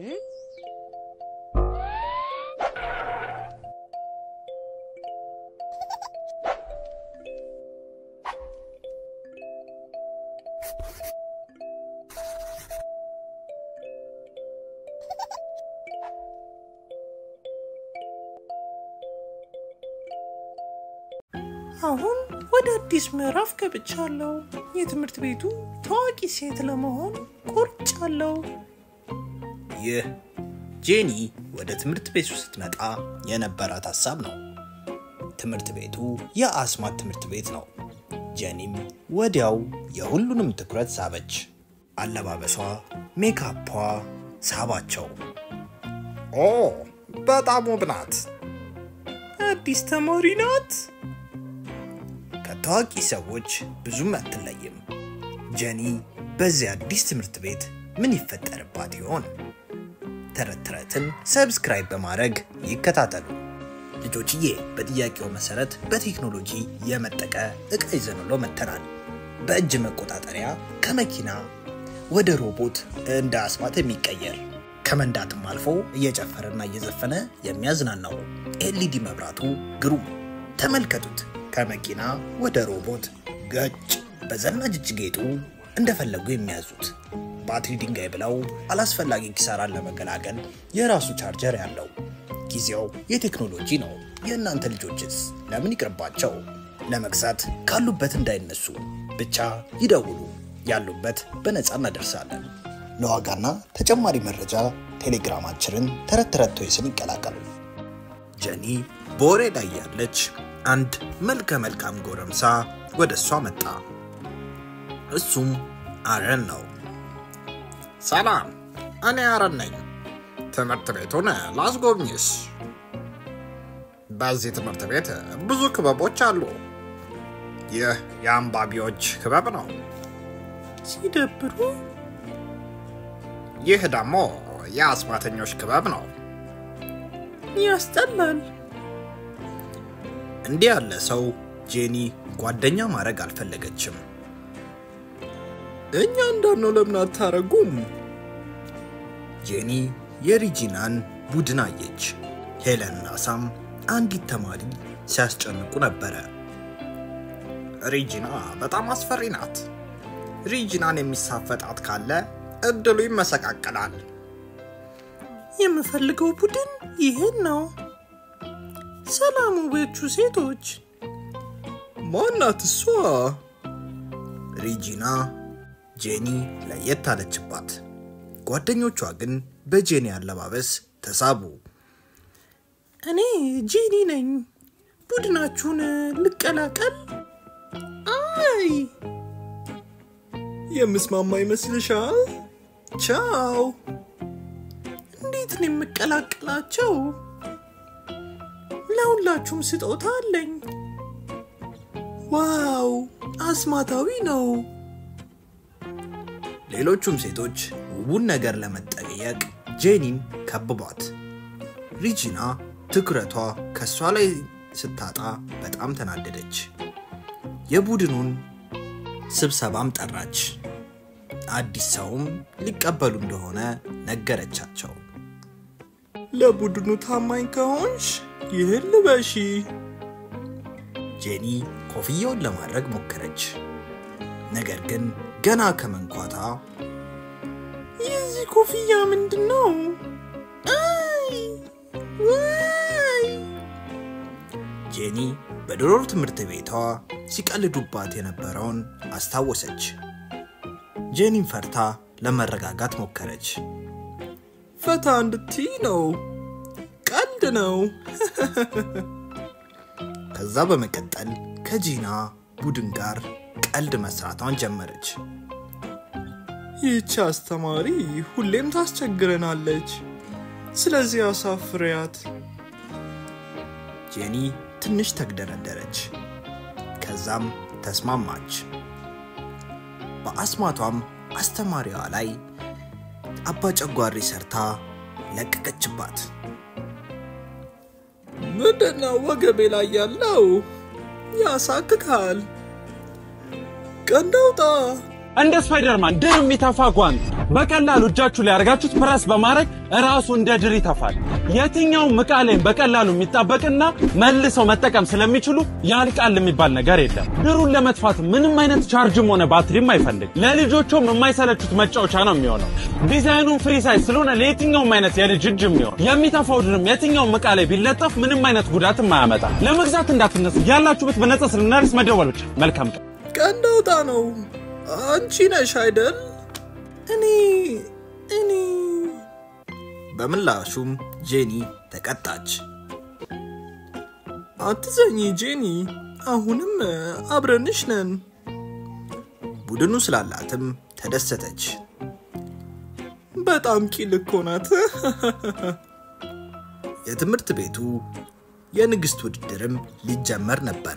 አሁን ወደ አዲስ ምዕራፍ ገብቻለሁ። የትምህርት ቤቱ ታዋቂ ሴት ለመሆን ቆርጫለሁ። ይህ ጄኒ ወደ ትምህርት ቤቱ ስትመጣ የነበራት ሀሳብ ነው። ትምህርት ቤቱ የአስማት ትምህርት ቤት ነው። ጄኒም ወዲያው የሁሉንም ትኩረት ሳበች። አለባበሷ፣ ሜካፓ ሳባቸው። ኦ በጣም ውብ ናት። አዲስ ተማሪ ናት። ከታዋቂ ሰዎች ብዙም አትለይም። ጀኒ በዚህ አዲስ ትምህርት ቤት ምን ይፈጠርባት ይሆን? ተረት ተረትን ሰብስክራይብ በማድረግ ይከታተሉ። ልጆችዬ፣ በጥያቄው መሰረት በቴክኖሎጂ የመጠቀ እቃ ይዘንሎ መተናል። በእጅ መቆጣጠሪያ ከመኪና ወደ ሮቦት እንደ አስማት የሚቀየር ከመንዳትም አልፎ እየጨፈረና እየዘፈነ የሚያዝናናው ኤልኢዲ መብራቱ ግሩም። ተመልከቱት። ከመኪና ወደ ሮቦት ገጭ። በዘናጅ እጅ ጌጡ እንደፈለጉ የሚያዙት ባትሪ ድንጋይ ብለው አላስፈላጊ ኪሳራን ለመገላገል የራሱ ቻርጀር ያለው ጊዜው የቴክኖሎጂ ነው። የእናንተ ልጆችስ ለምን ይቅርባቸው? ለመግዛት ካሉበት እንዳይነሱ ብቻ ይደውሉ። ያሉበት በነፃ እናደርሳለን። ለዋጋና ተጨማሪ መረጃ ቴሌግራማችንን ተረት ተረት ቶይስን ይቀላቀሉ። ጀኒ በወሬ ላይ ያለች አንድ መልከ መልካም ጎረምሳ ወደ እሷ መጣ። እሱም አረን ነው። ሰላም፣ እኔ አረን ነኝ። ትምህርት ቤቱን ላስጎብኝሽ። በዚህ ትምህርት ቤት ብዙ ክበቦች አሉ። ይህ የአንባቢዎች ክበብ ነው። ሲደብሩ ይህ ደግሞ የአስማተኞች ክበብ ነው። ያስጠላል። እንዲህ ያለ ሰው ጄኒ ጓደኛ ማድረግ አልፈለገችም። እኛ እንዳልነው ለምን አታረጉም? ጄኒ የሪጂናን ቡድን አየች። ሄለንና ሳም አንዲት ተማሪ ሲያስጨንቁ ነበረ። ሪጂና በጣም አስፈሪ ናት። ሪጂናን የሚሳፈጣት ካለ እድሉ ይመሰቃቀላል። የምፈልገው ቡድን ይህን ነው። ሰላም ውቦቹ ሴቶች። ማናት እሷ? ሪጂና ጄኒ ለየት አለችባት። ጓደኞቿ ግን በጄኒ አለባበስ ተሳቡ። እኔ ጄኒ ነኝ። ቡድናችሁን ልቀላቀል? አይ የምስማማ ይመስልሻል? ቻው። እንዴት ነው የምቀላቀላቸው? ለሁላችሁም ስጦታ አለኝ። ዋው አስማታዊ ነው። ሌሎቹም ሴቶች ውቡን ነገር ለመጠየቅ ጄኒን ከብቧት። ሪጂና ትኩረቷ ከእሷ ላይ ስታጣ በጣም ተናደደች። የቡድኑን ስብሰባም ጠራች። አዲስ ሰውም ሊቀበሉ እንደሆነ ነገረቻቸው። ለቡድኑ ታማኝ ከሆንሽ ይህን ልበሺ። ጄኒ ኮፍያውን ለማድረግ ሞከረች። ነገር ግን ገና ከመንኳታ የዚህ ኮፍያ ምንድን ነው? አይ ዋይ! ጄኒ በድሮ ትምህርት ቤቷ ሲቀልዱባት የነበረውን አስታወሰች። ጄኒን ፈርታ ለመረጋጋት ሞከረች። ፈታ እንድትይ ነው። ቀልድ ነው። ከዛ በመቀጠል ከጂና ቡድን ጋር ቀልድ መስራቷን ጀመረች። ይህች አስተማሪ ሁሌም ታስቸግረናለች። ስለዚህ አሳፍሪያት። ጄኒ ትንሽ ተግደረደረች። ከዛም ተስማማች። በአስማቷም አስተማሪዋ ላይ አባ ጨጓሪ ሰርታ ለቀቀችባት። ምንድነው ወገቤ ላይ ያለው? ያሳክካል። ቀንድ አውጣ። እንደ ስፓይደርማን ድር የሚተፋ ጓንት በቀላሉ እጃችሁ ላይ አድርጋችሁት ፕረስ በማድረግ ራሱ እንደ ድር ይተፋል። የትኛውም ዕቃ ላይም በቀላሉ የሚጣበቅና መልሰው መጠቀም ስለሚችሉ ያልቃል የሚባል ነገር የለም። ድሩን ለመጥፋት ምንም አይነት ቻርጅም ሆነ ባትሪም አይፈልግ። ለልጆቹም የማይሰለቹት መጫወቻ ነው የሚሆነው። ዲዛይኑን ፍሪ ሳይዝ ስለሆነ ለየትኛውም አይነት የልጅ እጅ የሚሆን የሚተፋው ድርም የትኛውም ዕቃ ላይ ቢለጠፍ ምንም አይነት ጉዳትም አያመጣም። ለመግዛት እንዳትነሱ፣ ያላችሁበት በነጻ ስለምናደርስ መደወል ብቻ። መልካም ቀን። ቀንድ አውጣ ነው። አንቺ ነሽ አይደል? እኔ እኔ በምላሹም ጄኒ ተቀጣች። አትዘኝ ጄኒ፣ አሁንም አብረንሽ ነን። ቡድኑ ስላላትም ተደሰተች። በጣም ቂል እኮ ናት። የትምህርት ቤቱ የንግሥት ውድድርም ሊጀመር ነበረ።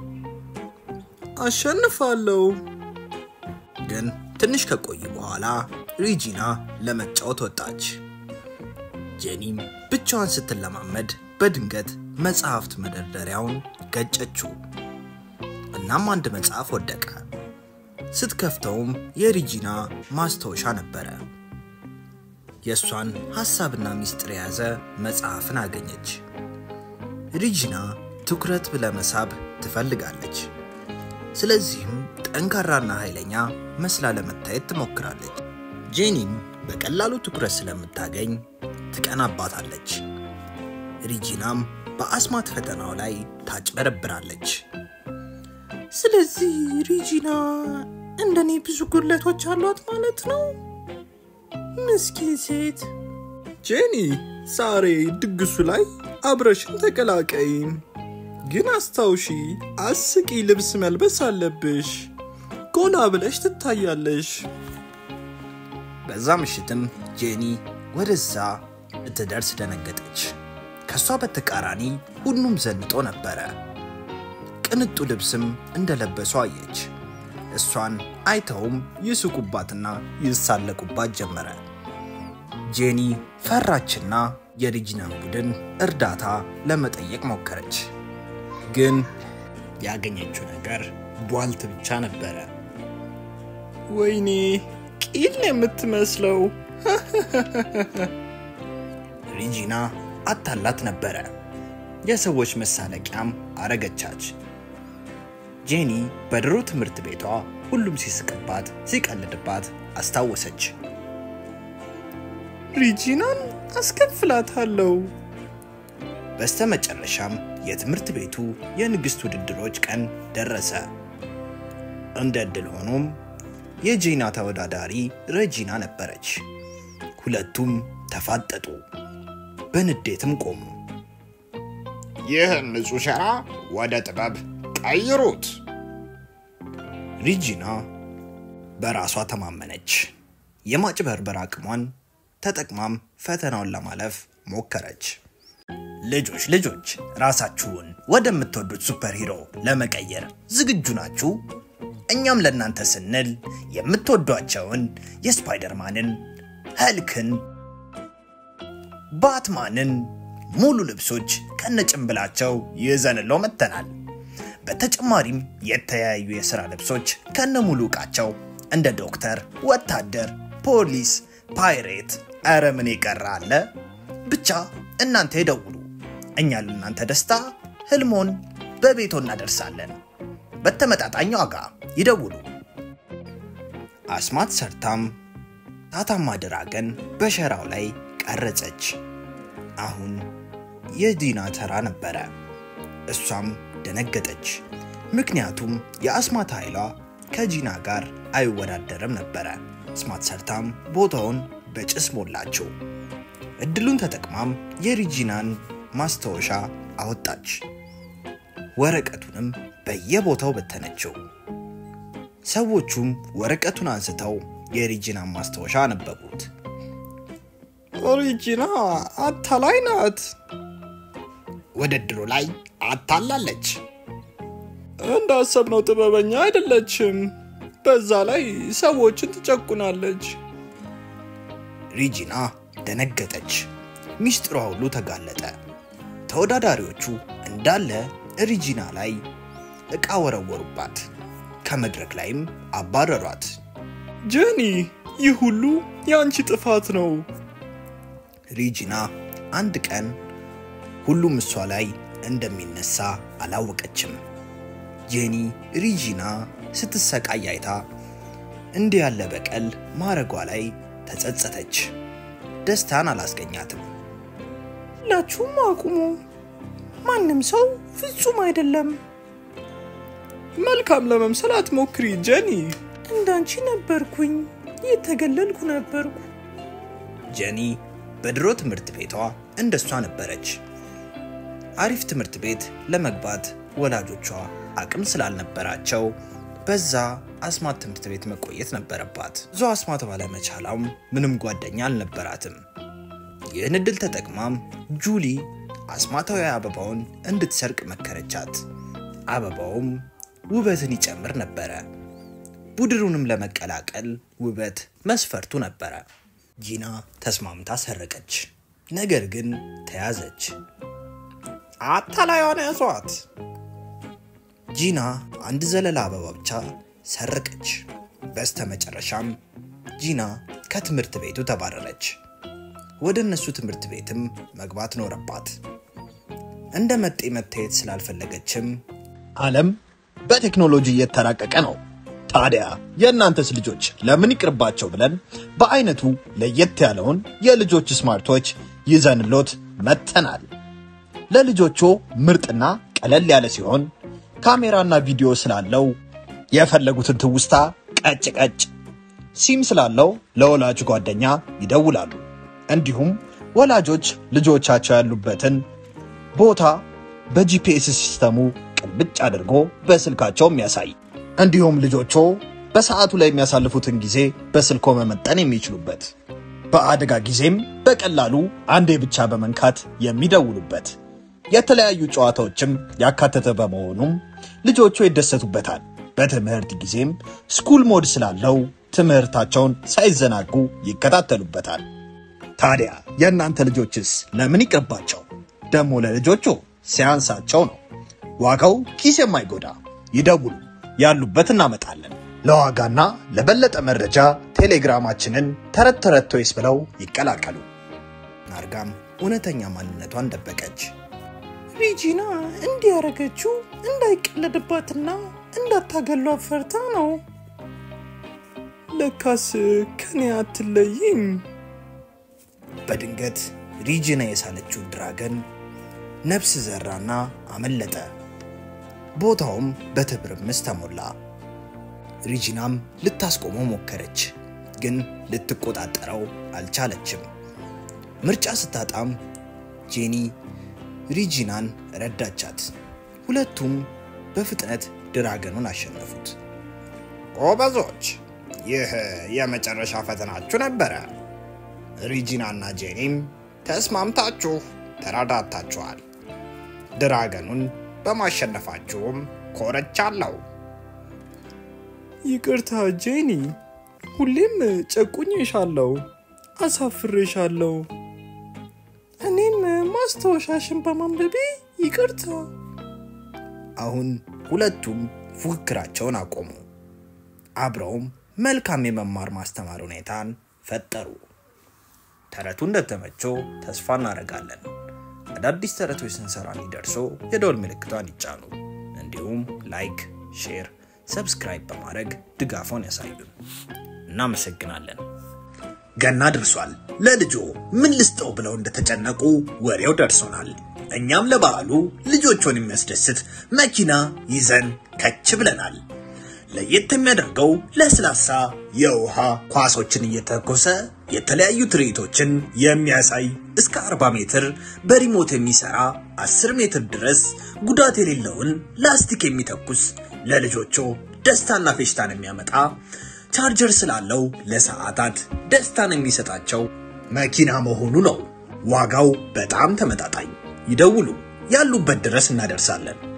አሸንፋለሁ። ግን ትንሽ ከቆዩ በኋላ ሪጂና ለመጫወት ወጣች። ጄኒም ብቻዋን ስትለማመድ በድንገት መጽሐፍት መደርደሪያውን ገጨችው። እናም አንድ መጽሐፍ ወደቀ። ስትከፍተውም የሪጂና ማስታወሻ ነበረ። የእሷን ሐሳብና ምስጢር የያዘ መጽሐፍን አገኘች። ሪጂና ትኩረት ለመሳብ ትፈልጋለች። ስለዚህም ጠንካራና ኃይለኛ መስላ ለመታየት ትሞክራለች። ጄኒም በቀላሉ ትኩረት ስለምታገኝ ትቀናባታለች። ሪጂናም በአስማት ፈተናው ላይ ታጭበረብራለች። ስለዚህ ሪጂና እንደኔ ብዙ ጉድለቶች አሏት ማለት ነው። ምስኪን ሴት። ጄኒ፣ ዛሬ ድግሱ ላይ አብረሽን ተቀላቀይን። ግን አስታውሺ፣ አስቂ ልብስ መልበስ አለብሽ። ጎላ ብለሽ ትታያለሽ። በዛ ምሽትም ጄኒ ወደዛ እትደርስ ደነገጠች። ከእሷ በተቃራኒ ሁሉም ዘንጦ ነበረ። ቅንጡ ልብስም እንደለበሱ አየች። እሷን አይተውም ይስቁባትና ይሳለቁባት ጀመረ። ጄኒ ፈራችና የሪጂናን ቡድን እርዳታ ለመጠየቅ ሞከረች። ግን ያገኘችው ነገር ቧልት ብቻ ነበረ። ወይኔ ቂል ነው የምትመስለው። ሪጂና አታላት ነበረ። የሰዎች መሳለቂያም አረገቻች። ጄኒ በድሮ ትምህርት ቤቷ ሁሉም ሲስቅባት፣ ሲቀልድባት አስታወሰች። ሪጂናን አስከፍላታለሁ። በስተመጨረሻም የትምህርት ቤቱ የንግሥት ውድድሮች ቀን ደረሰ። እንደ ዕድል ሆኖም የጄና ተወዳዳሪ ረጂና ነበረች። ሁለቱም ተፋጠጡ፣ በንዴትም ቆሙ። ይህን ንጹሕ ሸራ ወደ ጥበብ ቀይሩት። ሪጂና በራሷ ተማመነች። የማጭበርበር አቅሟን ተጠቅማም ፈተናውን ለማለፍ ሞከረች። ልጆች ልጆች ራሳችሁን ወደምትወዱት ሱፐር ሂሮ ለመቀየር ዝግጁ ናችሁ? እኛም ለእናንተ ስንል የምትወዷቸውን የስፓይደርማንን፣ ኸልክን፣ ባትማንን ሙሉ ልብሶች ከነጭንብላቸው ይዘንለው መጥተናል። በተጨማሪም የተለያዩ የሥራ ልብሶች ከነ ሙሉ ዕቃቸው እንደ ዶክተር፣ ወታደር፣ ፖሊስ፣ ፓይሬት፣ ኧረ ምን የቀረ አለ? ብቻ እናንተ ይደውሉ። እኛ ለእናንተ ደስታ ህልሞን በቤቶ እናደርሳለን። በተመጣጣኝ ዋጋ ይደውሉ። አስማት ሰርታም ታታማ ድራገን በሸራው ላይ ቀረጸች። አሁን የዲና ተራ ነበረ። እሷም ደነገጠች። ምክንያቱም የአስማት ኃይሏ ከጂና ጋር አይወዳደርም ነበረ። አስማት ሰርታም ቦታውን በጭስ ሞላችው። እድሉን ተጠቅማም የሪጂናን ማስታወሻ አወጣች። ወረቀቱንም በየቦታው በተነችው። ሰዎቹም ወረቀቱን አንስተው የሪጂናን ማስታወሻ አነበቡት። ሪጂና አታላይ ናት። ውድድሩ ላይ አታላለች። እንዳሰብነው ጥበበኛ አይደለችም። በዛ ላይ ሰዎችን ትጨቁናለች። ሪጂና ደነገጠች። ሚስጥሯ ሁሉ ተጋለጠ። ተወዳዳሪዎቹ እንዳለ ሪጂና ላይ ዕቃ ወረወሩባት። ከመድረክ ላይም አባረሯት። ጀኒ፣ ይህ ሁሉ የአንቺ ጥፋት ነው። ሪጂና አንድ ቀን ሁሉም እሷ ላይ እንደሚነሳ አላወቀችም። ጄኒ ሪጂና ስትሰቃይ አይታ እንዲህ ያለ በቀል ማረጓ ላይ ተጸጸተች። ደስታን አላስገኛትም። ሁላችሁም አቁሙ። ማንም ሰው ፍጹም አይደለም። መልካም ለመምሰል አትሞክሪ ጀኒ። እንዳንቺ ነበርኩኝ፣ የተገለልኩ ነበርኩ። ጀኒ በድሮ ትምህርት ቤቷ እንደሷ ነበረች። አሪፍ ትምህርት ቤት ለመግባት ወላጆቿ አቅም ስላልነበራቸው በዛ አስማት ትምህርት ቤት መቆየት ነበረባት። ብዙ አስማት ባለመቻላም ምንም ጓደኛ አልነበራትም። ይህን እድል ተጠቅማም ጁሊ አስማታዊ አበባውን እንድትሰርቅ መከረቻት። አበባውም ውበትን ይጨምር ነበረ። ቡድኑንም ለመቀላቀል ውበት መስፈርቱ ነበረ። ጂና ተስማምታ ሰረቀች። ነገር ግን ተያዘች። አታላዩን ያዟት። ጂና አንድ ዘለላ አበባ ብቻ ሰረቀች። በስተመጨረሻም ጂና ከትምህርት ቤቱ ተባረረች። ወደ እነሱ ትምህርት ቤትም መግባት ኖረባት። እንደ መጤ መታየት ስላልፈለገችም ዓለም በቴክኖሎጂ እየተራቀቀ ነው። ታዲያ የእናንተስ ልጆች ለምን ይቅርባቸው ብለን በአይነቱ ለየት ያለውን የልጆች ስማርቶች ይዘንሎት መጥተናል። ለልጆቹ ምርጥና ቀለል ያለ ሲሆን ካሜራና ቪዲዮ ስላለው የፈለጉትን ትውስታ ቀጭ ቀጭ፣ ሲም ስላለው ለወላጅ ጓደኛ ይደውላሉ። እንዲሁም ወላጆች ልጆቻቸው ያሉበትን ቦታ በጂፒኤስ ሲስተሙ ቅልብጭ አድርጎ በስልካቸው የሚያሳይ እንዲሁም ልጆቹ በሰዓቱ ላይ የሚያሳልፉትን ጊዜ በስልኮ መመጠን የሚችሉበት በአደጋ ጊዜም በቀላሉ አንዴ ብቻ በመንካት የሚደውሉበት የተለያዩ ጨዋታዎችም ያካተተ በመሆኑም ልጆቹ ይደሰቱበታል። በትምህርት ጊዜም ስኩል ሞድ ስላለው ትምህርታቸውን ሳይዘናጉ ይከታተሉበታል። ታዲያ የእናንተ ልጆችስ ለምን ይቅርባቸው? ደግሞ ለልጆቹ ሲያንሳቸው ነው። ዋጋው ኪስ የማይጎዳ ይደውሉ፣ ያሉበት እናመጣለን። ለዋጋና ለበለጠ መረጃ ቴሌግራማችንን ተረት ተረት ቶይስ ብለው ይቀላቀሉ። ናርጋም እውነተኛ ማንነቷን ደበቀች። ሪጂና እንዲህ ያደረገችው እንዳይቀለድባትና እንዳታገሏት ፈርታ ነው። ለካስ ከኔ አትለይም። በድንገት ሪጂና የሳለችው ድራገን ነፍስ ዘራና አመለጠ። ቦታውም በትርምስ ተሞላ። ሪጂናም ልታስቆመው ሞከረች፣ ግን ልትቆጣጠረው አልቻለችም። ምርጫ ስታጣም ጄኒ ሪጂናን ረዳቻት። ሁለቱም በፍጥነት ድራገኑን አሸነፉት። ጎበዞች፣ ይህ የመጨረሻ ፈተናችሁ ነበረ። ሪጂና እና ጄኒም ተስማምታችሁ ተረዳታችኋል። ድራገኑን በማሸነፋችሁም ኮረቻለሁ። ይቅርታ ጄኒ፣ ሁሌም ጨቁኜሻለሁ፣ አሳፍሬሻለሁ። እኔም ማስታወሻሽን በማንበቤ ይቅርታ። አሁን ሁለቱም ፉክክራቸውን አቆሙ። አብረውም መልካም የመማር ማስተማር ሁኔታን ፈጠሩ። ተረቱ እንደተመቸው ተስፋ እናደርጋለን። አዳዲስ ተረቶች ስንሰራ እንዲደርሶ የደወል ምልክቷን ይጫኑ። እንዲሁም ላይክ፣ ሼር፣ ሰብስክራይብ በማድረግ ድጋፎን ያሳዩን። እናመሰግናለን። ገና ደርሷል። ለልጆ ምን ልስጠው ብለው እንደተጨነቁ ወሬው ደርሶናል። እኛም ለበዓሉ ልጆቹን የሚያስደስት መኪና ይዘን ከች ብለናል። ለየት የሚያደርገው ለስላሳ የውሃ ኳሶችን እየተኮሰ የተለያዩ ትርኢቶችን የሚያሳይ እስከ 40 ሜትር በሪሞት የሚሰራ 10 ሜትር ድረስ ጉዳት የሌለውን ላስቲክ የሚተኩስ ለልጆቹ ደስታና ፌሽታን የሚያመጣ ቻርጀር ስላለው ለሰዓታት ደስታን የሚሰጣቸው መኪና መሆኑ ነው። ዋጋው በጣም ተመጣጣኝ። ይደውሉ፣ ያሉበት ድረስ እናደርሳለን።